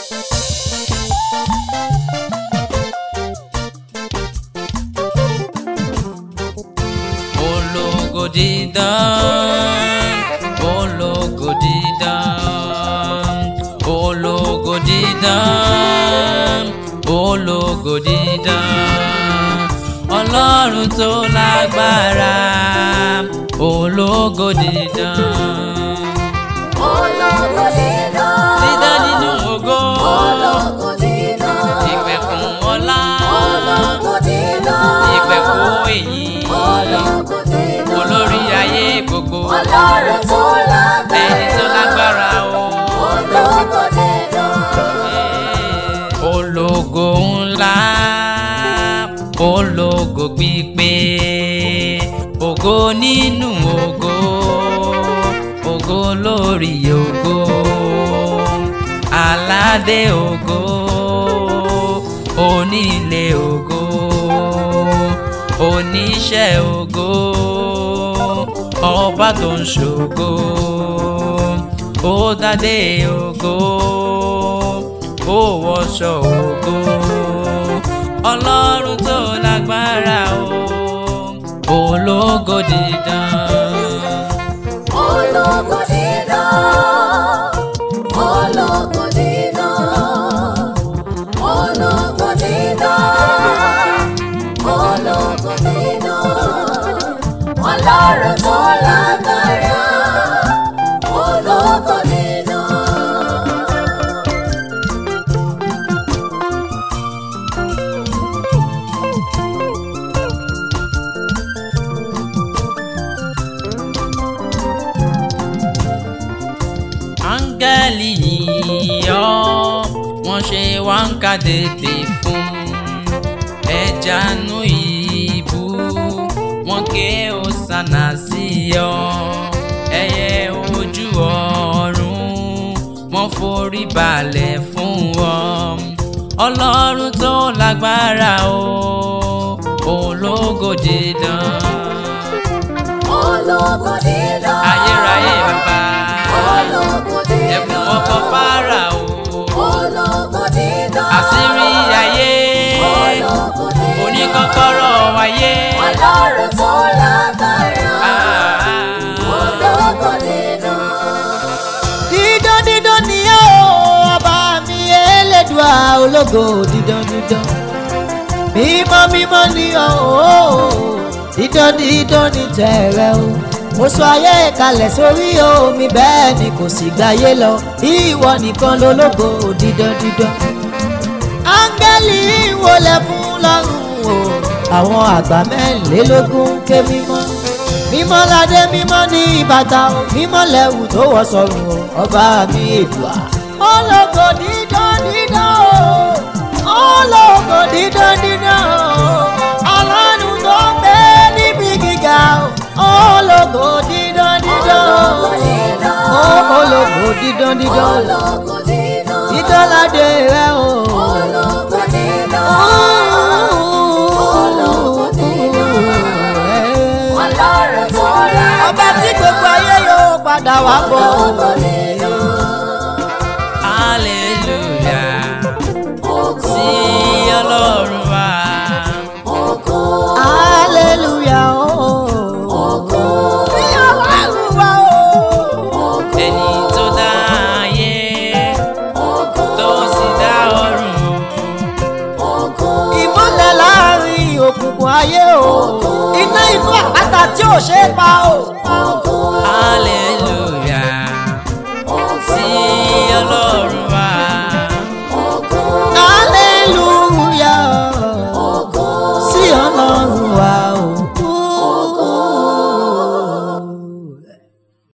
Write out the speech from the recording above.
ológo dídán ológo dídán ológo dídán ológo dídán ọlọ́run tó lágbára ológo dídán Ológo dídán. dídán nínú ògo Ológo dídán. ìpẹ̀kun ọlá Ológo dídán. ìpẹ̀kun èyí Ológo dídán. olórí ayé gbogbo Ọlọ́run tó lágbára. ẹni tó lágbára o. Ológo dídán. ológo ńlá ológo pípé ògo nínú ògo ògo lórí ògo aládé ògo onílé ògo oníṣẹ́ ògo ọba tó ń ṣògo ó dádé ògo ó wọṣọ ògo ọlọ́run tó lágbára o ológo dídán. Ológo dídán. Ológo dídán. Ológo dídán. Ológo dídán. Ọlọ́run tó lágbára. Ológo dídán. áńgẹ́lì yíyọ wọ́n ṣe wá ń ka tètè fún ẹja nú ìbú wọ́n ké òsànà sí ọ ẹyẹ ojú ọ̀run wọ́n forí balẹ̀ fún ọ ọlọ́run tó lágbára o ológo dídán Ológo dídán. ayérayé bàbá Ológo dídán. ẹkùn ọkọ Fáráò Ológo dídán. àṣírí ayé Ológo dídán. oníkọ́kọ́rọ́ ayé. Ọlọ́run tó lágbára. Ah. Ológo dídán. dídán dídán ni ó ọba mi elédùà ológo dídán dídán mímọ́ mímọ́ ni ó dídán dídán ni tẹ̀rẹ̀ o mo sọ ayé kalẹ̀ sórí omi bẹ́ẹ̀ ni kò sì gbáyé lọ ìwọ nìkan lológo dídán dídán áńgẹ́lì wọlé fún lọ́rùn o àwọn àgbà mẹ́rìnlélógún ké mímọ́ mímọ́ ládé mímọ́ ní ìbàtà o mímọ́ lẹ́wù tó wọ̀ sọ̀rùn o ọba mi èdùà. ológo dídán dídán o ológo dídán dídán o ọlọ́run tó ń bẹ níbi gíga o ológo dídán dídán Ológo dídán. o ológo dídán dídán Ológo dídán. dídán ládé rẹ o. Ológo dídán. Ológo dídán. Ọlọ́run tó lágbára. ọba tí gbogbo ayé yóò padà wá bọ̀. Ológo dídán. hallelujah Ògo. sí ọlọ́run wa. Ògo. hallelujah o. Ògo. sí ọlọ́run wa o. Ògo. ẹni tó dá ayé Ògo. tó sì dá ọ̀run. Ògo. ìmọ̀lẹ̀ láàrin òkùnkùn ayé o. iná inú àpáta tí ò ṣeé pa o. Ògo.